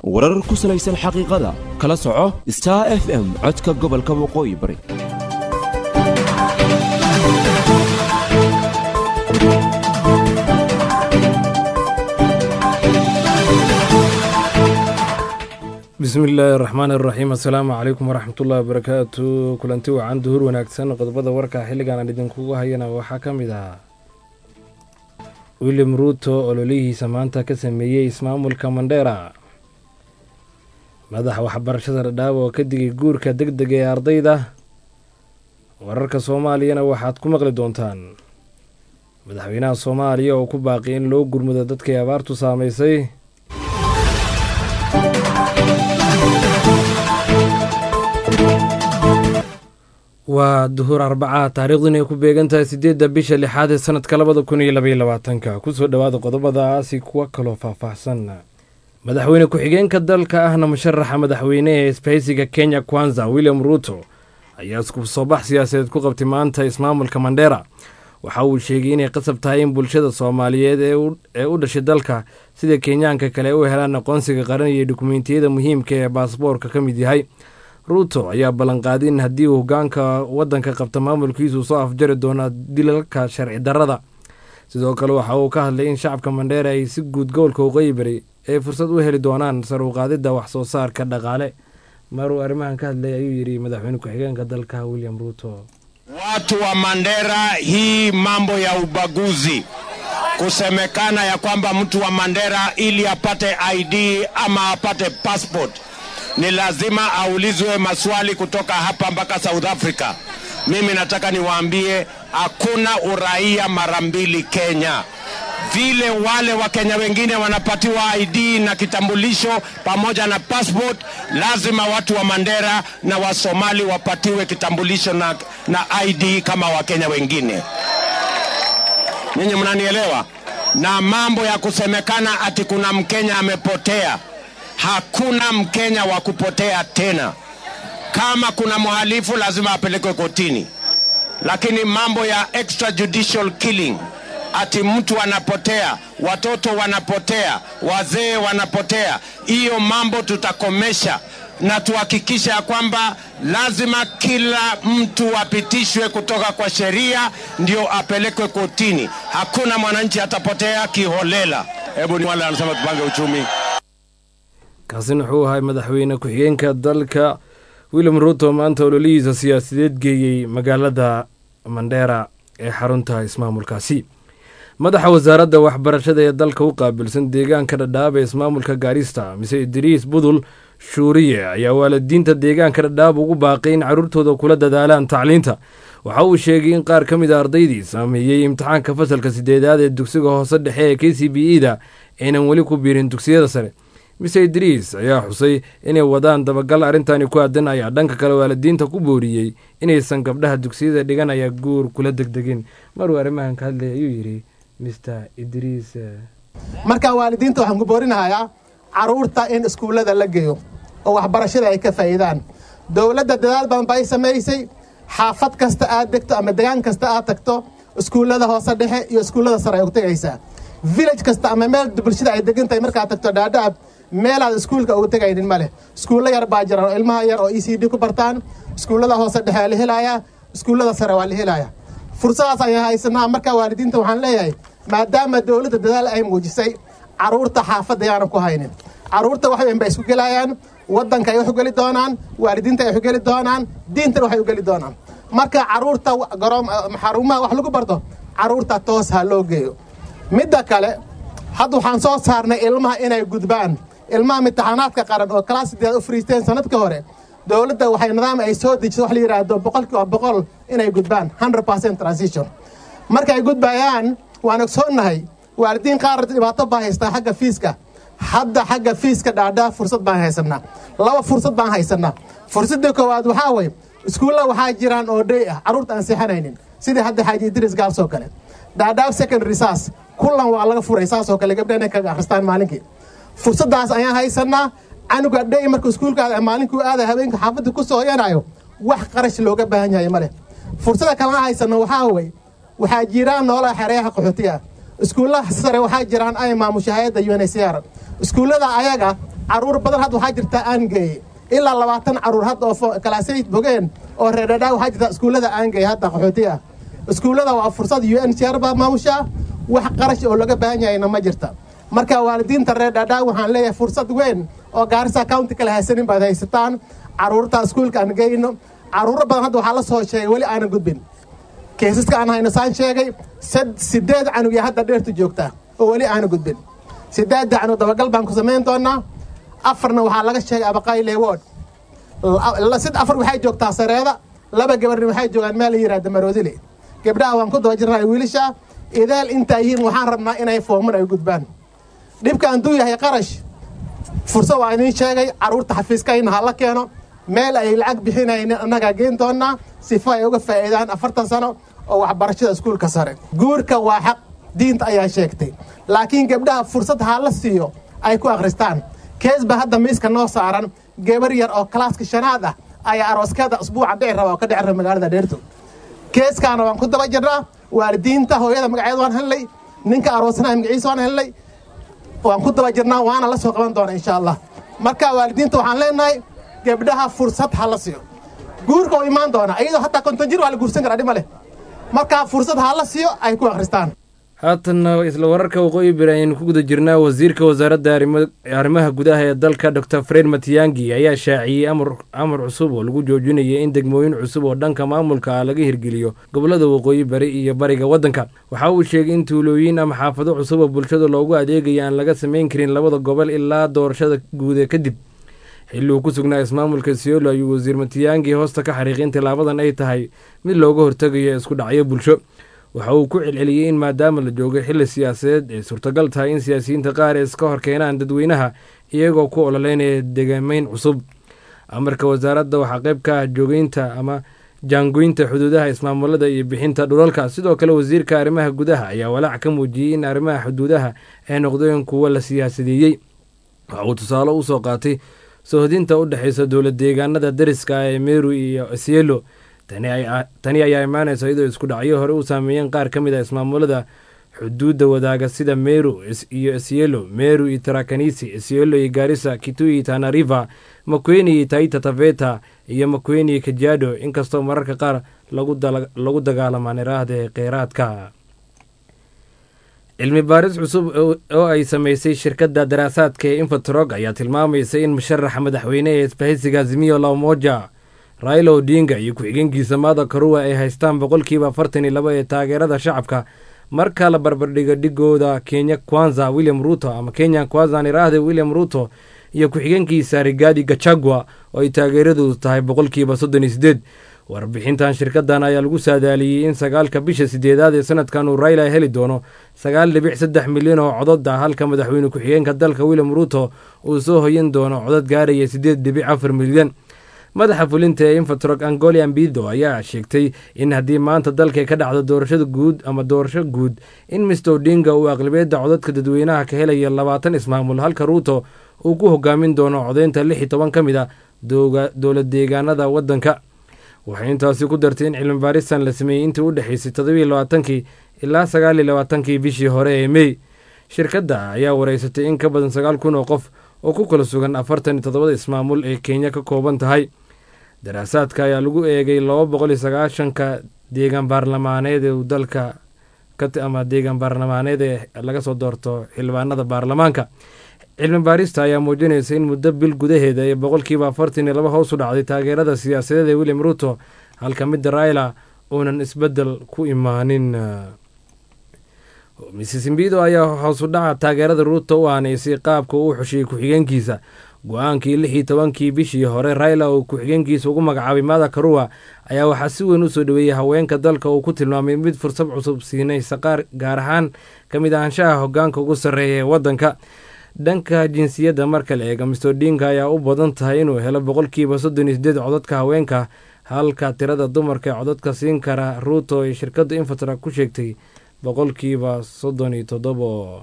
warar ku salaysan xaqiiqada kala soco star f m codka gobolka waqooyi bari bismi illaahi araxmaan iraxiim assalaamu calaykum waraxmatullahi wabarakaatu kulanti wacan duhur wanaagsan qodobada warka xilligan aan idinkugu hayana waxaa ka mid ah william ruuto ololihiisa maanta ka sameeyey ismaamulka mandheera madaxa waxbarashada dhadhaab oo ka digay guurka deg dega ee ardayda wararka soomaaliyana waxaad ku maqli doontaan madaxweynaha soomaaliya oo ku baaqi in loo gurmudo dadkay abaartu saamaysay waa duhur arbaca taariikhdun ay ku beegan tahay siddeedda bisha lixaad ee sanadka labada kun iyo labaiyo labaatanka kusoo dhowaada qodobadaasi kuwa kaloo faahfaahsan madaxweyne ku-xigeenka dalka ahna musharaxa madaxweyne ee isbahaysiga kenya kwanza william ruuto ayaa isku soo bax siyaasadeed ku qabtay maanta ismaamulka mandheera waxa uu sheegay inay qasab tahay in bulshada soomaaliyeed ee u dhashay dalka sida kenyaanka kale u helaan aqoonsiga qaran iyo dukumeentiyada muhiimka ee baasboorka ka mid yahay ruuto ayaa ballanqaaday in haddii uu hogaanka waddanka qabta maamulkiisu soo afjari doona dilalka sharci darrada sidoo kale waxa uu ka hadlay in shacabka mandheera ay si guud gobolka waqooyi bari ay fursad u heli doonaan sar u qaadidda wax soo saarka dhaqaale maruu arrimahan ka hadlay ayuu yidhi madaxweyne ku-xigeenka dalka william ruuto Watu wa Mandera, hii mambo ya ubaguzi, kusemekana ya kwamba mtu wa Mandera ili apate ID ama apate passport ni lazima aulizwe maswali kutoka hapa mpaka South Africa. Mimi nataka niwaambie hakuna uraia mara mbili Kenya. Vile wale Wakenya wengine wanapatiwa ID na kitambulisho pamoja na passport, lazima watu wa Mandera na Wasomali wapatiwe kitambulisho na, na ID kama Wakenya wengine. Ninyi mnanielewa? Na mambo ya kusemekana ati kuna Mkenya amepotea, hakuna Mkenya wa kupotea tena. Kama kuna mhalifu lazima apelekwe kotini, lakini mambo ya extrajudicial killing ati mtu anapotea, watoto wanapotea, wazee wanapotea, hiyo mambo tutakomesha na tuhakikisha ya kwamba lazima kila mtu apitishwe kutoka kwa sheria ndio apelekwe kotini. Hakuna mwananchi atapotea kiholela. Hebu ni wale wanasema tupange uchumi. kaasina wuxuu ahay madaxweyne ku-xigeenka dalka william ruuto maanta ololihiisa siyaasadeed geeyey magaalada mandheera ee xarunta ismaamulkaasi madaxa wasaaradda waxbarashada ee dalka u qaabilsan deegaanka dhadhaab ee ismaamulka gaarista mise idriis budul shuuriye ayaa waalidiinta deegaanka dhadhaab ugu baaqay in carruurtooda kula dadaalaan tacliinta waxa uu sheegay in qaar ka mid a ardaydii saameeyey imtixaanka fasalka sideedaad ee dugsiga hoose dhexe ee k c b e da aynan weli ku biirin dugsiyada sare mise idriis ayaa xusay inay wadaan dabagal arrintani ku aadan ayaa dhanka kale waalidiinta ku booriyey inaysan gabdhaha dugsiyada dhiganaya guur kula degdegin maruu arrimahan ka hadlay ayuu yidhi mr idriis marka waalidiinta waxaan ku boorinahayaa carruurta in iskuullada la geeyo oo waxbarashada ay ka faa'iidaan dowladda dadaal badan ba ay samaysay xaafad kasta aad degto ama degaan kasta aad tagto iskuullada hoose dhexe iyo iskuullada sare ay u tegaysaa village kasta ama meel bulshada ay degan tahay markaad tagto dhaadhaab meelaad iskuulka ugu tegaynin ma leh iskuullo yar baa jira oo ilmaha yar oo e c d ku bartaan iskuullada hoose dhexe waa la helayaa iskuullada sare waa la helayaa fursadaas ayaan haysanaa markaa waalidiinta waxaan leeyahay maadaama dowladda dadaal ay muujisay carruurta xaafadda yaanan ku haynin carruurta wax weyn bay isku gelayaan waddanka ay wax u geli doonaan waalidiinta ay wax u geli doonaan diintana waxay u geli doonaan marka carruurta garoom xarumaha wax lagu barto carruurta toos ha loo geeyo midda kale hadda waxaan soo saarnay ilmaha inay gudbaan ilmaha imtixaanaadka qaran oo kalaas sideed u fariisteen sanadka hore dowladda waxay nidaam ay soo dejiso wax la yidhaahdo boqolkiiba boqol inay gudbaan hundred percent transition markay gudbayaan waan ogsoonnahay waalidiin qaar dhibaato baa haystaa xagga fiiska hadda xagga fiiska dhaadhaa fursad baan haysanaa laba fursad baan haysanaa fursadda koowaad waxaa weye iskuulla waxaa jiraan oo dhey ah carruurta aan seexanaynin sidii hadda xaaji idris gaals oo kale dhaadhaab secondary saas kullan waa laga furay saas oo kale gabdha inay kaga akhristaan maalinkii fursaddaas ayaan haysanaa canuga dhey marka iskuulkaada maalinkuu aada habeenka xaafadda ku soo hoyanayo wax qarash looga baahan yahay ma leh fursada kalena haysano waxaa weye waxaa jiraan noolaha xereyaha qaxootiga iskuullaha sare waxaa jiraan ay maamusha hay-adda unhcr iskuullada ayaga caruur badan hadda waxaa jirta aan geeyey ilaa labaatan caruur hadda oo kalaasay bogeen oo reerdhadhaa waxaa jirta iskuullada aan geeyey hadda qaxooti ah iskuullada waa fursad u n c r baa maamushaa wax qarash oo laga baahan yahayna ma jirta marka waalidiinta reerdhadhaa waxaan leeyahay fursad weyn oo gaarisa county kale haysanin baad haysataan caruurta iskuulka aan geyno caruuro badan hadda waxaa la soo sheegay weli aanan gudbin keesaska aan hayno saan sheegay sideed canug yaa hadda dheertu joogtaa oo weli aanan gudbin sideedda canug dabagal baan ku samayn doonaa afarna waxaa laga sheegay abaqayle word sid afar waxay joogtaa sareeda laba gabarna waxay joogaan meel la yihahda maroodile gabdhaha waan ku daba jirnaa wiilasha idaal intaa yihiin waxaan rabnaa inay fooman ay gudbaan dhibka anduu yahay qarash fursad waa idiin sheegay carruurta xafiiskayna ha la keeno meel ay lacag bixinaynin annagaa geen doonaa sifo ay uga faa'iidaan afartan sano oo waxbarashada iskuulka sare guurka waa xaq diinta ayaa sheegtay laakiin gabdhaha fursad ha la siiyo ay ku akhristaan kees ba hadda miiska noo saaran gabar yar oo kalaaska shanaad ah ayaa arooskeeda usbuuca dhici raba oo ka dhici raba magaalada dheerto keeskaana waan ku daba jirnaa waalidiinta hooyada magaceeda waan helnay ninka aroosanaha magaciisa waan helnay waan ku daba jirnaa waana la soo qaban doona insha allah marka waalidiinta waxaan leenahay gabdhaha fursad ha la siiyo guurka oo imaan doona iyadoo hataa konton jir waa la guursan karaa dhib ma leh marka fursad ha la siiyo ay ku akhristaan haatanna isla wararka waqooyi bari ayaynu ku guda jirnaa wasiirka wasaaradda arrimaha gudaha ee dalka dor fred matiyangi ayaa shaaciyey amar cusub oo lagu joojinaya in degmooyin cusub oo dhanka maamulka ah laga hirgeliyo gobollada waqooyi bari iyo bariga waddanka waxa uu sheegay in tuulooyin ama xaafado cusub oo bulshada loogu adeegaya aan laga samayn karin labada gobol ilaa doorashada guude kadib xilli uu ku sugnaa ismaamulka siolo ayuu wasiir matiyangi hoosta ka xariiqin tilaabadan ay tahay mid looga hortegayo isku dhacyo bulsho waxa uu ku celceliyey in maadaama la joogay xilli siyaasadeed ay suurtagal tahay in siyaasiyiinta qaar ay iska hor keenaan dadweynaha iyagoo ku ololeynaya degameyn cusub amarka wasaaradda waxaa qayb ka ah joogeynta ama jaangoynta xuduudaha ismaamulada iyo bixinta dhulalka sidoo kale wasiirka arrimaha gudaha ayaa walaac ka muujiyey in arrimaha xuduudaha ay noqdeen kuwo la siyaasadeeyey waxa uu tusaale u soo qaatay soohodinta u dhexaysa dowlad deegaanada dariska ah ee meru iyo sielo tani ayaa imaanaysa iyadoo isku dhacyo hore u saameeyeen qaar ka mid a ismaamulada xuduudda wadaaga sida meru iyo isielo meru iyo tarakanisi isielo iyo gaarisa kitui tanariva makweni iyo taita taveta iyo makweni iyo kajiado inkastoo mararka qaar lagu dagaalamaan iraahde kheyraadka cilmi baaris cusub oo ay samaysay shirkadda daraasaadka ee infatrog ayaa tilmaamaysa in musharaxa madaxweyne ee isbahaysiga azimiyo lamoja raila odinga iyo ku-xigeenkiisa maada karuwa ay haystaan boqolkiiba afartan iyo laba ee taageerada shacabka marka la barbardhigo dhigooda kenya kwanza william ruto ama kenya kwanza niraahde william ruto iyo ku-xigeenkiisa rigaadi gachagua oo ay taageeradoodu tahay boqolkiiba soddon iyo sideed warbixintan shirkadan ayaa lagu saadaaliyey in sagaalka bisha sideedaad ee sanadkan uu raila heli doono sagaal dhibic saddex milyan oo codod ah halka madaxweyne ku-xigeenka dalka william ruto uu soo hoyan doono codod gaaraya sideed dhibic afar milyan madaxa fulinta ee infatrog angolian bido ayaa sheegtay in haddii maanta dalka ka dhacdo doorashada guud ama doorasho guud in mister odinga uu aqlabiyadda codadka dadweynaha ka helaya labaatan ismaamul halka ruuto uu ku hogaamin doono codeynta lix iyo toban ka mid a dowlad deegaanada waddanka waxay intaasi ku dartay in cilmi baaristan la sameeyey intii u dhexaysay toddobiiyo labaatankii ilaa sagaaliyo labaatankii bishii hore ee mey shirkadda ayaa wareysatay in ka badan sagaal kun oo qof oo ku kala sugan afartan iyo toddobada ismaamul ee kenya ka kooban tahay daraasaadka ayaa lagu eegay laba boqol iyo sagaashanka deegaan baarlamaaneed ee dalka ama deegaan baarlamaaneed ee laga soo doorto xildhibaanada baarlamaanka cilmi baarista ayaa muujinaysa in muddo bil gudaheeda ee boqolkiiba afartan iyo laba hoos u dhacday taageerada siyaasadeed ee william ruto halka midda raila uunan isbeddel ku imaanin missismbido ayaa hoos u dhaca taageerada ruto u aaneysay qaabka uu xushiyey ku-xigeenkiisa go-aankii lix iyo tobankii bishii hore raila uu ku-xigeenkiisa ugu magacaabay mada karuwa ayaa waxaa si weyn u soo dhaweeyey haweenka dalka uu ku tilmaamay mid fursad cusub siinaysa qaar gaar ahaan ka mid ahaanshaha hogaanka ugu sarreeya ee waddanka dhanka jinsiyadda marka la eega mister odinga ayaa u badan tahay inuu helo boqolkiiba soddon iyo sideed codadka haweenka halka tirada dumarka ee codadka siin kara ruuto ay shirkadda infatra ku sheegtay boqolkiiba soddon iyo toddobo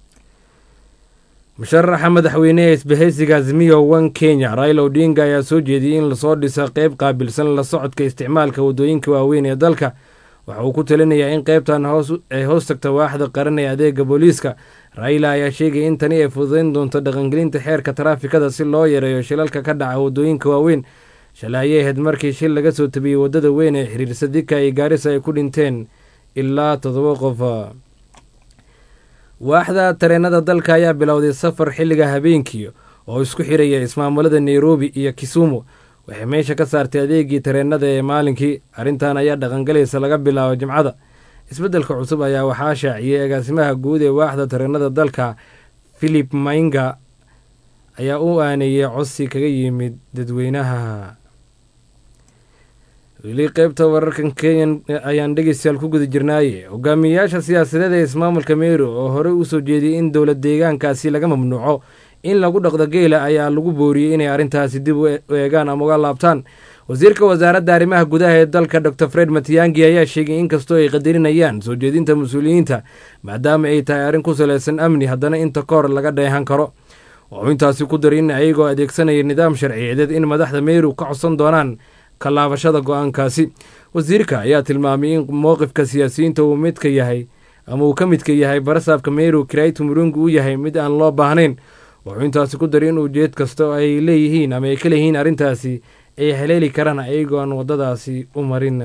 musharaxa madaxweyneha isbahaysiga azimiyo wan kenya raila odinga ayaa soo jeediyey in lasoo dhisa qeyb qaabilsan la socodka isticmaalka waddooyinka waaweyn ee dalka waxa uu ku talinayaa in qeybtan ay hoos tagta waaxda qaran ee adeega booliiska raila ayaa sheegaya in tani ay fududeyn doonto dhaqangelinta xeerka taraafikada si loo yareeyo shilalka ka dhaca waddooyinka waaweyn shalay ayay ahayd markii shil laga soo tabiyey waddada weyn ee xiriirsa dika iyo gaarisa ay ku dhinteen ilaa toddoba qof waaxda tareenada dalka ayaa bilowday safar xilliga habeenkii oo isku xiraya ismaamulada nairobi iyo kisumu waxay meesha ka saartay adeegii tareenada ee maalinkii arrintan ayaa dhaqangalaysa laga bilaabo jimcada isbeddelka cusub ayaa waxaa shaaciyey agaasimaha guud ee waaxda tareenada dalka philip mainga ayaa u aaneeyey codsi kaga yimid dadweynaha weli qeybta wararkan kenyan ayaan dhegeystayaal ku guda jirnaaye hogaamiyeyaasha siyaasadeed ee ismaamulka meru oo horey usoo jeediyey in dowlad deegaankaasi laga mamnuuco in lagu dhaqdo geela ayaa lagu booriyey inay arrintaasi dib u eegaan ama uga laabtaan wasiirka wasaaradda arrimaha gudaha ee dalka dor fred matiyangi ayaa sheegay inkastoo ay qadarinayaan soo jeedinta mas-uuliyiinta maadaama ay tahay arrin ku salaysan amni haddana inta ka hor laga dheehan karo wuxuu intaasi ku daray in ayagoo adeegsanaya nidaam sharciyeedeed in madaxda meru ka codsan doonaan ka laabashada go-aankaasi wasiirka ayaa tilmaamay in mowqifka siyaasiyiinta uu midka yahay ama uu ka midka yahay barasaabka meru kiraitu murungu uu yahay mid aan loo baahnayn wuxuu intaasi ku daray in ujeed kasta oo ay leeyihiin ama ay ka leeyihiin arrintaasi ay haleeli karaan ayagoo aan waddadaasi u marin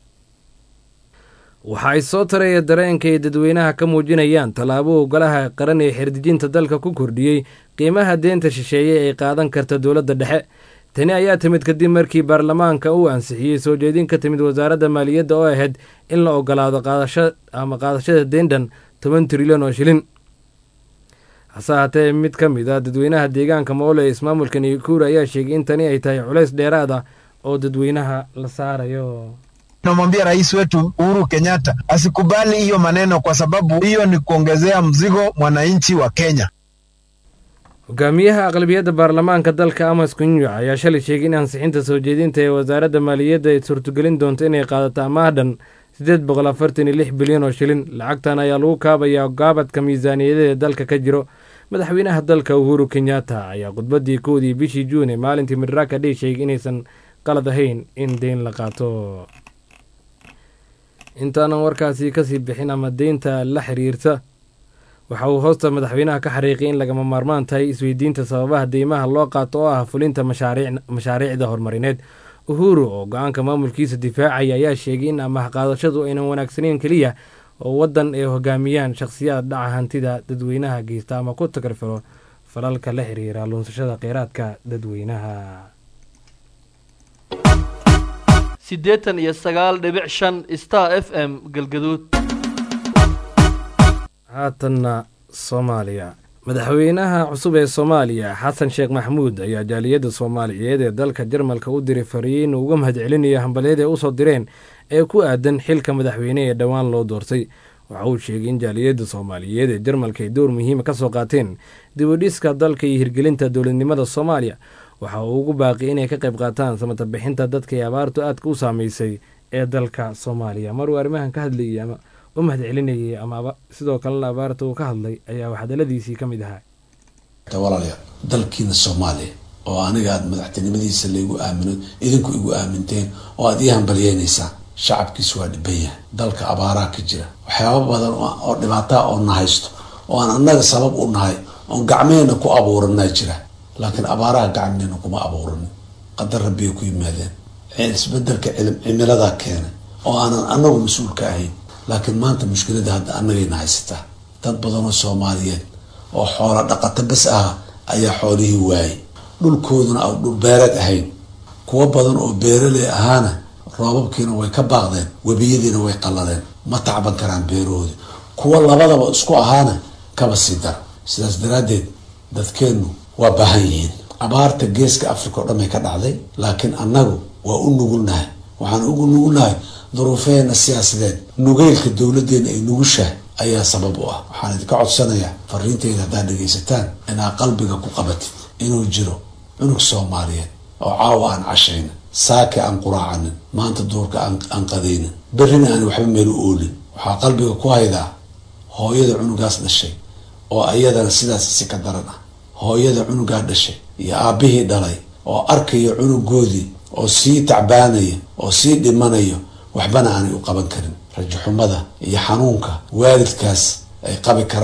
waxa ay soo taraya dareenka ay dadweynaha ka muujinayaan tallaabo ogolaha qaran ee xerdijinta dalka ku kordhiyey qiimaha deenta shisheeye ay qaadan karta dowladda dhexe tani ayaa timid kadib markii baarlamaanka uu ansixiyey soo jeedin ka timid wasaaradda maaliyadda oo ahayd in la ogolaado qaadasho ama qaadashada deendhan toban trilyan oo shilin hase haatee mid ka mid a dadweynaha deegaanka moole ee ismaamulka naikuur ayaa sheegay in tani ay tahay culays dheeraad ah oo dadweynaha la saarayo Namwambia rais wetu Uhuru Kenyatta asikubali hiyo maneno, kwa sababu hiyo ni kuongezea mzigo mwananchi wa Kenya. hogaamiyaha aqlabiyadda baarlamaanka dalka amas kunyuc ayaa shalay sheegay in ansixinta soo jeedinta ee wasaaradda maaliyadda ay suurtogelin doonto inay qaadato amaahdan siddeed boqol afartan iyo lix bilyan oo shilin lacagtan ayaa lagu kaabayaa gaabadka miisaaniyadeeda dalka ka jiro madaxweynaha dalka uhuru kenyatta ayaa khudbaddii koodii bishii juun ee maalintii madaraka dhey sheegay inaysan qalad ahayn in deyn la qaato intaanan warkaasi kasii bixin ama deynta la xiriirta waxa uu hoosta madaxweynaha ka xariiqay in lagama maarmaan tahay isweydiinta sababaha deymaha loo qaato oo ah fulinta mashaariicda horumarineed uhuru oo go-aanka maamulkiisa difaacaya ayaa sheegay in amaah qaadashadu aynan wanaagsaneyn keliya oo waddan ay hogaamiyaan shakhsiyaad dhaca hantida dadweynaha geysta ama ku tagarfalo falalka la xiriira luunsashada kheyraadka dadweynaha siddeetan iyo sagaal dhibic shan star f m galgaduud haatanna soomaaliya madaxweynaha cusub ee soomaaliya xasan sheekh maxamuud ayaa jaaliyadda soomaaliyeed ee dalka jarmalka u diray fariin uu uga mahadcelinayo hambalyada ay usoo direen ee ku aadan xilka madaxweyne ee dhowaan loo doortay waxa uu sheegay in jaaliyadda soomaaliyeed ee jarmalka ay door muhiima ka soo qaateen dibudhiska dalka iyo hirgelinta dowladnimada soomaaliya waxa uu ugu baaqi inay ka qayb qaataan samata bixinta dadka ee abaartu aadka u saameysay ee dalka soomaaliya maruu arrimahan ka hadlayay ama u mahad celinayay ama sidoo kalena abaarta uu ka hadlay ayaa hadaladiisii ka mid ahaa walaalayaal dalkiina soomaaliya oo aniga aada madaxtinimadiisa laygu aamino idinku igu aaminteen oo aada ii hambalyeynaysaan shacabkiisu waa dhiban yahay dalka abaaraha ka jira waxyaaba badan oo dhibaataa oo na haysto oo aan annaga sabab u nahay oon gacmeena ku abuuranaa jira laakiin abaaraha gacmeena kuma abuuranin qadar rabbiyay ku yimaadeen isbedelka cimiladaa keenay oo aanan anagu mas-uulka ahayn laakiin maanta mushkilada hadda annagayna haysataa dad badanoo soomaaliyeed oo xoola dhaqato bas ah ayaa xoolihii waayay dhulkooduna aan dhul beereed ahayn kuwo badan oo beeraley ahaana roobabkiina way ka baaqdeen webiyadiina way qallaleen ma tacban karaan beerahoodi kuwo labadaba isku ahaana kaba sii dar sidaas daraaddeed dadkeennu waa baahan yihiin abaarta geeska africa oo dhan bay ka dhacday laakiin annagu waa u nugulnahay waxaan ugu nugulnahay duruufeheena siyaasadeed nugeylka dowladdeena ay nugushahay ayaa sabab u ah waxaan idinka codsanayaa fariinteyda haddaad dhegaysataan inaad qalbiga ku qabatid inuu jiro cunug soomaaliyeed oo caawa aan cashaynin saaki aan quraacanin maanta duurka aan qadaynin berrina aan waxba meel u oolin waxaa qalbiga ku haydaa hooyada cunugaas dhashay oo ayadana sidaas si ka daran ah hooyada cunugaa dhashay iyo aabbihii dhalay oo arkaya cunugoodii oo sii tacbaanaya oo sii dhimanayo waxbana aanay u qaban karin rajaxumada iyo xanuunka waalidkaas ay qabi karaan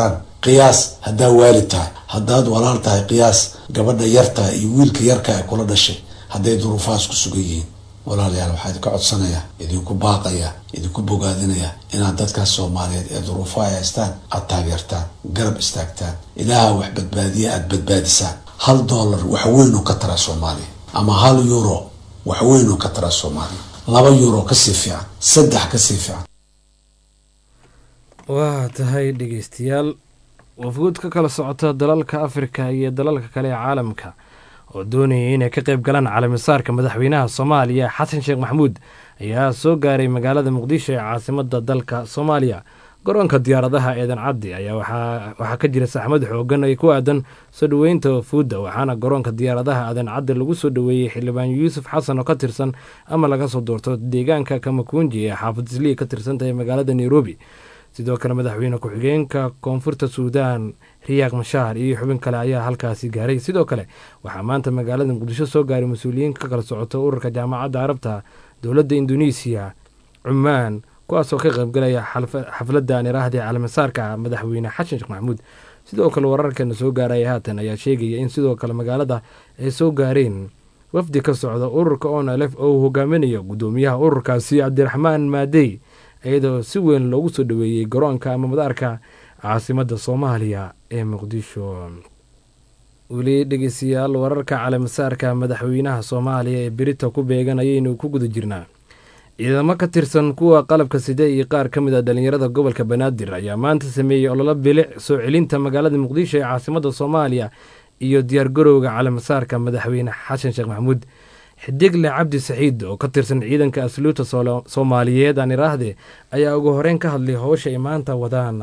qiyaas haddaa waalid tahay haddaad walaal tahay qiyaas gabadha yar tahay iyo wiilka yarka ay kula dhashay hadday duruufahaas ku sugan yihiin walaalayaal waxaa idinka codsanaya idinku baaqaya idinku bogaadinaya inaad dadkaas soomaaliyeed ee duruufaha ay haystaan aad taageertaan garab istaagtaan ilaaha wax badbaadiya aad badbaadisaan hal dollar wax weyn oo ka tara soomaaliya ama hal euro wax weyn oo ka tara soomaaliya laba euro kasii fiican saddex kasii fiican waa tahay dhegeystayaal wafuud ka kala socota dalalka afrika iyo dalalka kale ee caalamka oo doonayay inay ka qayb galaan caalamisaarka madaxweynaha soomaaliya xasan sheekh maxamuud ayaa soo gaaray magaalada muqdisho ee caasimada dalka soomaaliya garoonka diyaaradaha eedan cabdi ayaa waxaa ka jira saxmad xoogan ay ku aadan soo dhoweynta wafuudda waxaana garoonka diyaaradaha aadan cabdi lagu soo dhoweeyey xildhibaan yuusuf xasan oo ka tirsan ama laga soo doorto deegaanka kamakunji ee xaafad islii ka tirsantahay magaalada nairobi sidoo kale madaxweyne ku-xigeenka koonfurta suudaan riyaaq mashaar iyo xubin kale ayaa halkaasi gaaray sidoo kale waxaa maanta magaalada muqdisho soo gaaray mas-uuliyiin ka kala socota ururka jaamacadda carabta dowladda induneisiya cumaan kuwaasoo ka qaybgalaya xafladda niraahda caalamisaarka madaxweyne xasan sheekh maxamuud sidoo kale wararkeena soo gaaraya haatan ayaa sheegaya in sidoo kale magaalada ay soo gaareen wafdi ka socda ururka onlf oo uu hogaaminayo guddoomiyaha ururkaasi cabdiraxmaan maadey iyadoo si weyn loogu soo dhoweeyey garoonka ama madaarka caasimada soomaaliya ee muqdisho weli dhegeystayaal wararka caalamisaarka madaxweynaha soomaaliya ee berita ku beegan ayaynu ku guda jirnaa ciidamo ka tirsan kuwa qalabka side iyo qaar ka mid a dhalinyarada gobolka banaadir ayaa maanta sameeyey ololo bilic soo celinta magaalada muqdisho ee caasimada soomaaliya iyo diyaargarowga caalamisaarka madaxweyne xasan sheekh maxamuud xidigle cabdi saxiid oo ka tirsan ciidanka asluubta soomaaliyeed aan iraahde ayaa ugu horeyn ka hadlay howsha ay maanta wadaan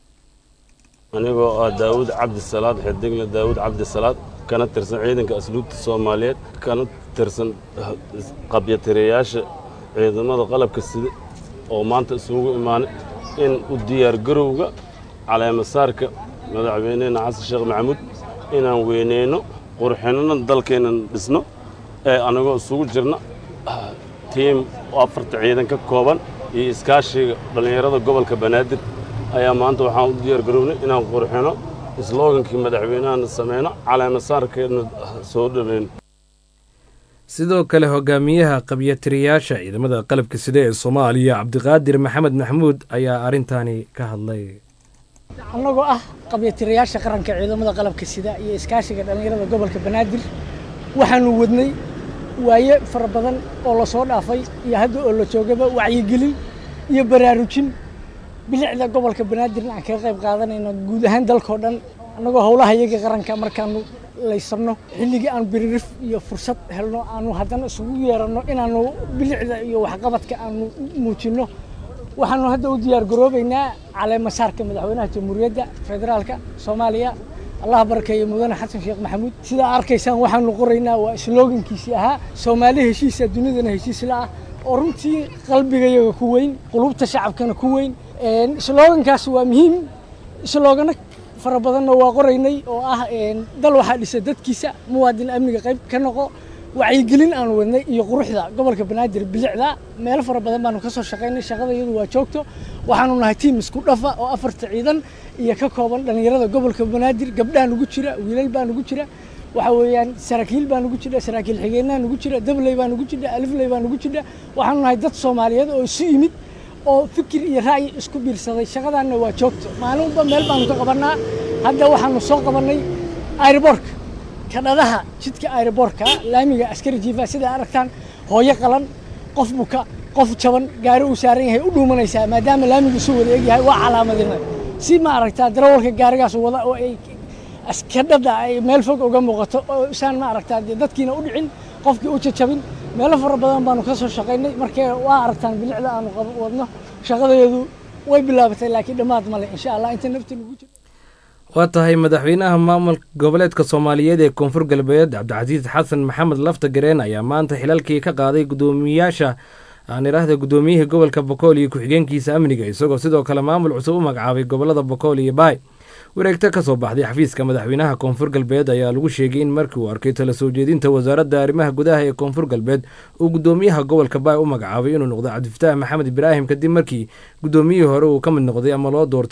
anigoo ah daawud cabdisalaad xidigle daawud cabdisalaad kana tirsan ciidanka asluubta soomaaliyeed kana tirsan qabyatirayaasha ciidamada qalabka sida oo maanta isugu imaanay in u diyaargarowga caleemasaarka madaxweynehena xasan sheekh maxamuud inaan weyneyno qurxinno dalkeennan dhisno ee anagoo isugu jirna tiim afarta ciidan ka kooban iyo iskaashiga dhallinyarada gobolka banaadir ayaa maanta waxaan u diyaar garownay inaan qurxino isloogankii madaxweynahana sameyno caleemasaarkeedna soo dhaweyno sidoo kale hogaamiyaha qabyatiriyaasha ciidamada qalabka sida ee soomaaliya cabdiqaadir maxamed maxamuud ayaa arrintaani ka hadlay annagoo ah qabyatirayaasha qaranka ciidamada qalabka sida iyo iskaashiga dhallinyarada gobolka banaadir waxaanu wadnay waaye fara badan oo la soo dhaafay iyo hadda oo la joogaba wacyigelin iyo baraarujin bilicda gobolka banaadirna aan kaga qayb qaadanayno guud ahaan dalkao dhan annagoo howlaha iyaga qaranka markaanu laysanno xilligii aan biririf iyo fursad helno aanu haddana isugu yeeranno inaanu bilicda iyo waxqabadka aanu muujinno waxaanu hadda u diyaar garoobaynaa caleemasaarka madaxweynaha jamhuuriyadda federaalka soomaaliya allah barkeeye mudane xasan sheekh maxamuud sidaa arkaysaan waxaanu qoraynaa waa sloogankiisii ahaa soomaali heshiisa dunidana heshiis la ah oo runtii qalbigayaga ku weyn qulubta shacabkana ku weyn sloogankaas waa muhiim sloogano fara badanna waa qoraynay oo ah dal waxaa dhisa dadkiisa muwaadin amniga qayb ka noqo wacyigelin aanu wadnay iyo quruxda gobolka banaadir bilicda meelo fara badan baanu ka soo shaqaynay shaqada iyadu waa joogto waxaanu nahay tiim isku dhafa oo afarta ciidan iyo ka kooban dhallinyarada gobolka banaadir gabdhaa nugu jira wiilal baa nugu jira waxa weeyaan saraakiil baa nugu jira saraakiil xigeenaa nugu jira dabley baa nugu jira alifley baa nugu jira waxaanu nahay dad soomaaliyeed oo isu yimid oo fikir iyo ra'yi isku biirsaday shaqadaanna waa joogto maalinba meel baanu ka qabannaa hadda waxaanu soo qabannay airborka kadhadaha jidka airborka laamiga askari jiifa sidaa aragtaan hooyo qalan qof buka qof jaban gaari uu saaran yahay u dhuumanaysaa maadaama laamigu isu wada egyahay waa calaamadina si ma aragtaa darawalka gaarigaas wada oo ay kadhada ay meel fog uga muuqato oo isaan ma aragtaa dee dadkiina u dhicin qofkii u jajabin meelo fara badan baanu ka soo shaqaynay markee waa aragtaan bilicda aanu wadno shaqadeedu way bilaabatay laakiin dhammaad male insha allah inta nafti lagu jiro waa tahay madaxweynaha maamulka goboleedka soomaaliyeed ee koonfur galbeed cabdicasiis xasan maxamed lafta gareen ayaa maanta xilalkii ka qaaday gudoomiyaasha aan idhaahda gudoomiyihii gobolka bokool iyo ku-xigeenkiisa amniga isagoo sidoo kale maamul cusub u magacaabay gobolada bokool iyo baay wareegto ka soo baxday xafiiska madaxweynaha koonfur galbeed ayaa lagu sheegay in markii uu arkay tala soo jeedinta wasaaradda arrimaha gudaha ee koonfur galbeed uu gudoomiyaha gobolka baay u magacaabay inuu noqdo cabdifataax maxamed ibraahim kadib markii gudoomiyihii hore uu ka mid noqday ama loo doortay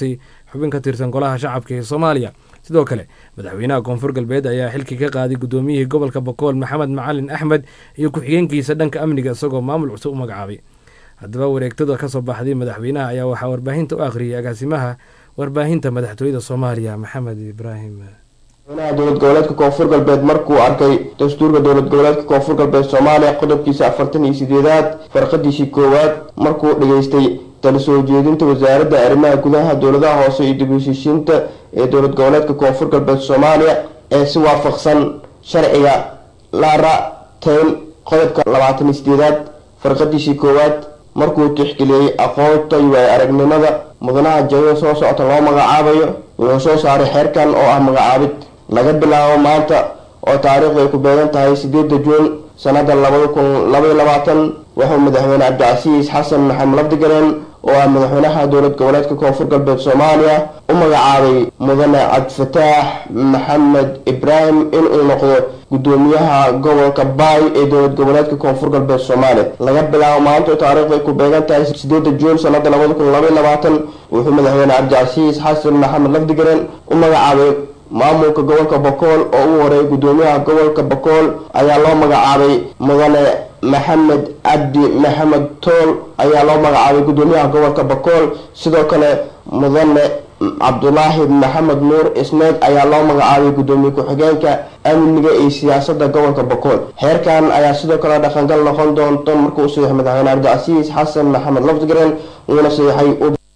xubin ka tirsan golaha shacabka ee soomaaliya sidoo kale madaxweynaha koonfur galbeed ayaa xilkii ka qaaday guddoomiyihii gobolka bokool maxamed macalin axmed iyo ku-xigeenkiisa dhanka amniga isagoo maamul cusub u magacaabay haddaba wareegtada ka soo baxday madaxweynaha ayaa waxaa warbaahinta u akhriyay agaasimaha warbaahinta madaxtooyada soomaaliya maxamed ibraahim madaxweynaha dowlad goboleedka koonfur galbeed markuu arkay dastuurka dowlad goboleedka koonfur galbeed soomaaliya qodobkiisa afartan iyo sideedaad farqadiisii koowaad markuu dhageystay tala soo jeedinta wasaaradda arrimaha gudaha dowladaha hoose iyo dib u heshiishiinta ee dowlad goboleedka koonfur galbeed soomaaliya ee si waafaqsan sharciga lara tayn qodobka labaatan iyo sideedaad farqadiisii koowaad markuu tixgeliyey aqoonta iyo waay aragnimada mudanaha jadada soo socota loo magacaabayo wuxuu soo saaray xeerkan oo ah magacaabid laga bilaabo maanta oo taariikhdu ay ku beegan tahay sideeda juun sanada labada kun labaiyo labaatan wuxuu madaxweyne cabdicasiis xasan maxamed labdigaleen oo ah madaxweynaha dowlad goboleedka koonfur galbeed soomaaliya u magacaabay mudane cabdifataax maxamed ibraahim inuu noqdo gudoomiyaha gobolka baay ee dowlad goboleedka koonfur galbeed soomaaliya laga bilaabo maanta oo taariikhdu ay ku beegan tahay sideeda juun sanada labada kun labaiyo labaatan wuxuu madaxweyne cabdicasiis xasan maxamed labdigaleen u magacaabay maamulka gobolka bokool oo u horeeyay gudoomiyaha gobolka bokool ayaa loo magacaabay mudane maxamed cabdi maxamed tool ayaa loo magacaabay gudoomiyaha gobolka bokool sidoo kale mudane cabdulaahi maxamed nuur isneed ayaa loo magacaabay gudoomiye ku-xigeenka amniga iyo siyaasada gobolka bokool xeerkan ayaa sidoo kale dhaqangal noqon doonto markuu saxiix madaxweyne cabdicasiis xasan maxamed lafdigren uuna saxiixay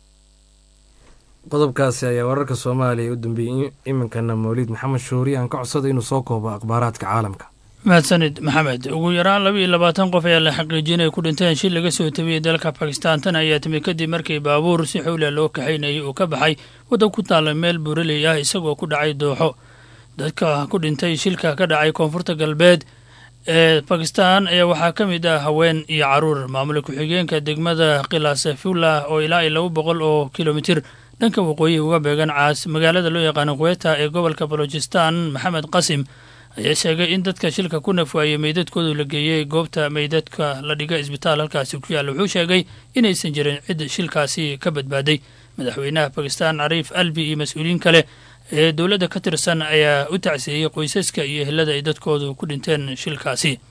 qodobkaasi ayaa wararka soomaaliya u dambeeyey iminkana mawliid maxamed shuuri aan ka codsaday inuu soo koobo akhbaaraadka caalamka mahadsanid maxamed ugu yaraan laba iyo labaatan qof ayaa la xaqiijiyay inay ku dhinteen shil laga soo tabiyey dalka bakistan tan ayaa timi kadib markii baabuur si xowla loo kaxaynayay uu ka baxay waddan ku taalla meel buuraley ah isagoo ku dhacay dooxo dadka ku dhintay shilka ka dhacay koonfurta galbeed ee bakistan ayaa waxaa ka mid ah haween iyo caruur maamula ku-xigeenka degmada khilaasafullah oo ilaa iyo laba boqol oo kilomitir dhanka waqooyi uga beegan caas magaalada loo yaqaano kuweta ee gobolka balojistan maxamed qasim ayaa sheegay in dadka shilka ku nafwaayey meydadkoodu la geeyey goobta meydadka la dhiga isbitaal halkaasi ku yaalla wuxuu sheegay inaysan jirin cid shilkaasi ka badbaaday madaxweynaha bakistan cariif albi iyo mas-uuliyiin kale ee dowladda ka tirsan ayaa u tacsiiyey qoysaska iyo ehelada ay dadkoodu ku dhinteen shilkaasi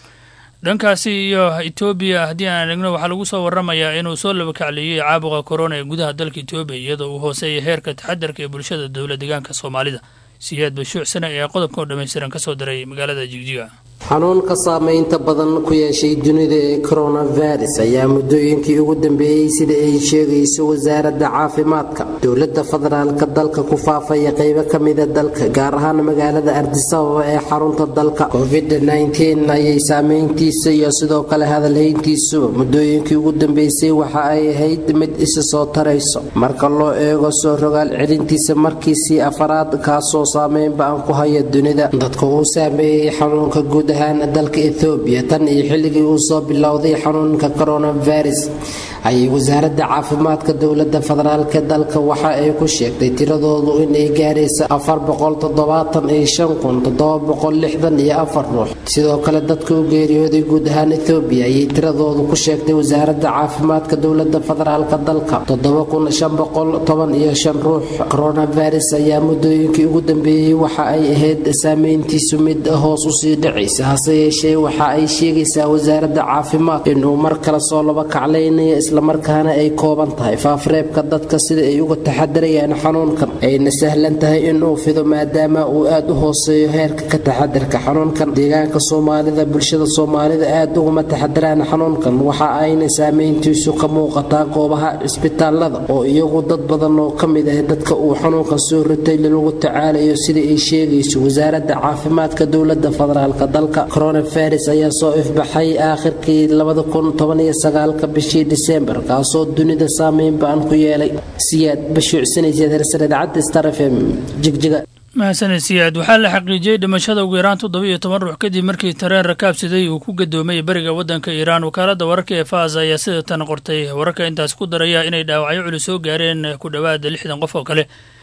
dhankaasi iyo etoobiya haddii aan eegno waxaa lagu soo waramayaa inuu soo labakacleeyey caabuqa korona ee gudaha dalka etoobiya iyadoo uu hooseeya heerka taxadarka ee bulshada dowla deegaanka soomaalida siyaad bashuucsane ayaa qodobka oo dhammaystiran ka soo diray magaalada jigjiga xanuunka saameynta badan ku yeeshay dunida ee coronavirus ayaa muddooyinkii ugu dambeeyey sida ay sheegayso wasaaradda caafimaadka dowladda federaalka dalka ku faafaya qeybo ka mida dalka gaar ahaan magaalada ardisababa ee xarunta dalka covid-19 ayay saameyntiisa iyo sidoo kale hadalhayntiisuba muddooyinkii ugu dambeysay waxa ay ahayd mid isa soo tarayso marka loo eego soo rogaal celintiisa markiisii afaraad kaasoo saameyn ba-an ku haya dunida dadka uu saameeyey xanuunka guud ahaan dalka ethoobiya tan iyo xilligii uu soo bilowday xanuunka coronavirus ayay wasaaradda caafimaadka dowladda federaalk dalka waxa ay ku sheegtay tiradoodu inay gaaraysa afar boqol toddobaatan iyo shan kun toddoba boqol lixdan iyo afar ruux sidoo kale dadka u geeriyooday guud ahaan ethoobiya ayay tiradoodu ku sheegtay wasaaradda caafimaadka dowladda federaalk dalka toddoba kun shan boqol toban iyo shan ruux coronavirus ayaa muddooyinkii ugu dambeeyey waxa ay ahayd saameyntiisu mid hoos usii dhacaysa hase yeeshee waxa ay sheegaysaa wasaaradda caafimaad inuu mar kale soo laba kaclaynayo islamarkaana ay kooban tahay faafreebka dadka sida ay uga taxadarayaan xanuunkan ayna sahlan tahay inuu fido maadaama uu aada u hooseeyo heerka ka taxadarka xanuunkan deegaanka soomaalida bulshada soomaalida aada uguma taxadaraan xanuunkan waxa ayna saameyntiisu ka muuqataa goobaha cisbitaalada oo iyagu dad badan oo ka mid ah dadka uu xanuunkan soo ritay lagu tacaalayo sida ay sheegayso wasaaradda caafimaadka dowladda federaalk dalka coronavirus ayaa soo ifbaxay aakhirkii labada kun toban iyo sagaalka bishii disembar kaasoo dunida saameyn ba-an ku yeelay siyaad bashuucsanayseed hersar idaacadda star f m jigjiga mahadsaned siyaad waxaa la xaqiijiyey dhimashada ugu yaraan toddoba iyo toban ruux kadib markii tareen rakaabsiday uu ku gadoomay beriga waddanka iiraan wakaaladda wararka ee faas ayaa sida tan qortay wararka intaas ku daraya inay dhaawacyo culus soo gaareen ku dhowaada lixdan qof oo kale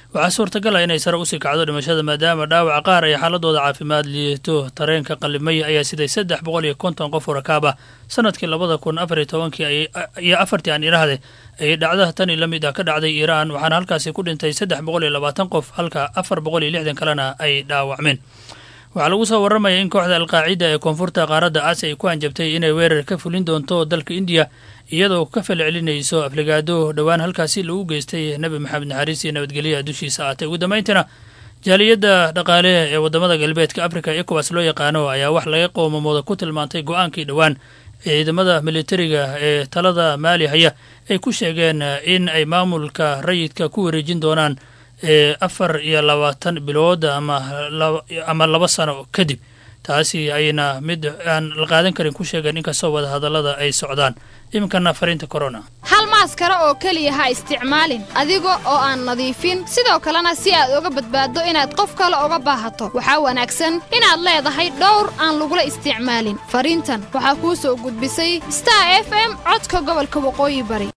waxaa suurtagal ah inay sare usii kacdo dhimashada maadaama dhaawaca qaar ay xaaladooda caafimaad liito tareenka qalimay ayaa siday saddex boqol iyo konton qof oo rakaab ah sanadkii labada kun afar iyo tobankii iyo afartii aan idhaahde ayay dhacdaha tani la mid ah ka dhacday iiraan waxaana halkaasi ku dhintay saddex boqol iyo labaatan qof halka afar boqol iyo lixdan kalena ay dhaawacmeen waxaa lagu soo warramaya in kooxda alqaacida ee koonfurta qaaradda aasiya ay ku hanjabtay inay weerar ka fulin doonto dalka indiya iyadoo ka falcelinayso afligaado dhowaan halkaasi lagu geystay nebi maxamed naxariis iyo nabadgelyaha dushiisa aatay ugu dambayntina jaaliyadda dhaqaale ee waddamada galbeedka afrika ecowas loo yaqaano ayaa wax laga qoomamooda ku tilmaantay go-aankii dhowaan ciidamada militariga ee talada maali haya ay ku sheegeen in ay maamulka rayidka ku wareejin doonaan ee afar iyo labaatan bilood ama laba sano kadib taasi ayna mid aan la qaadan karin ku sheegeen inkastoo wada hadallada ay socdaan iminkana fariinta corona hal maaskara oo keliya ha isticmaalin adiga oo aan nadiifin sidoo kalena si aad uga badbaaddo inaad qof kale uga baahato waxaa wanaagsan inaad leedahay dhowr aan lagula isticmaalin fariintan waxaa kuu soo gudbisay star f m codka gobolka waqooyi bari